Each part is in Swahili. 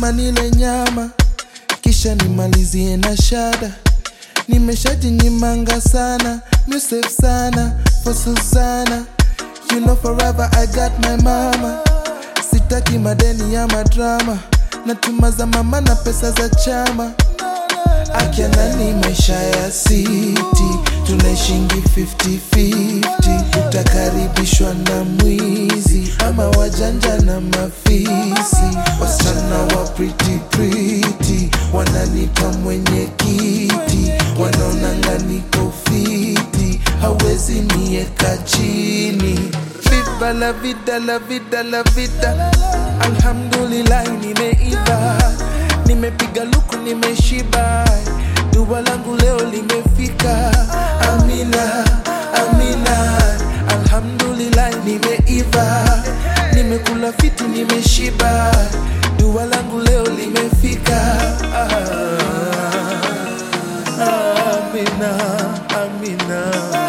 lazima nile nyama kisha nimalizie na shada nimeshajinyimanga sana musef sana for susana you know forever i got my mama sitaki madeni ya madrama natuma za mama na pesa za chama akianani maisha ya siti tunaishingi 50-50 utakaribishwa na mwizi ama wajanja na mafisi wasichana wa pretty pretty wananipa mwenye kiti wanaonanga niko fiti hawezi nieka chini Viva la vida la vida la vida alhamdulillah nimeiva nimepiga luku nimeshiba dua langu leo limefika amina amina alhamdulillah nimeiva nimekula fiti nimeshiba dua langu leo limefika ah, amina amina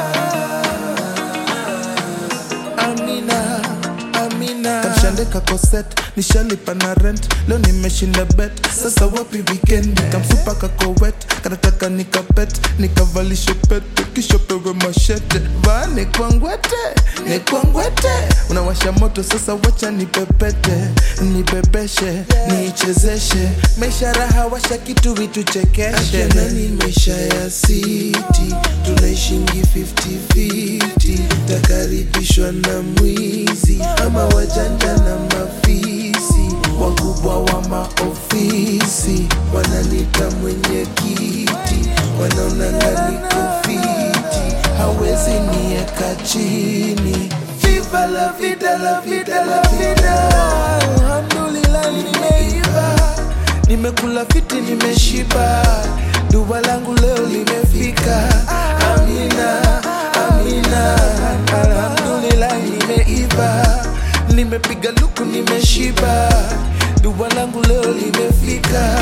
amina amina kamshandeka koset nishalipa na rent leo nimeshinda bet sasa wapi weekend kamsupa kakowet kanataka nikapet nikavalishe pete kisha pewe mashete vaa nikwangwete nikwangwete unawasha moto sasa wacha nipepete nibebeshe niichezeshe maisha raha washa kitu vituchekeshe nani maisha ya siti tunaishingi 50-50 takaribishwa na mwizi ama wajanja na mafisi wakubwa wa maofisi wananita mwenye kiti wanaonanga niko fiti hawezi nieka chini Viva la vida, la vida, la vida Alhamdulillah nimeiva Nimekula fiti nimeshiba Dua langu leo limefika Amina, amina Alhamdulillah nimeiva Nimepiga luku nimeshiba Dua langu leo limefika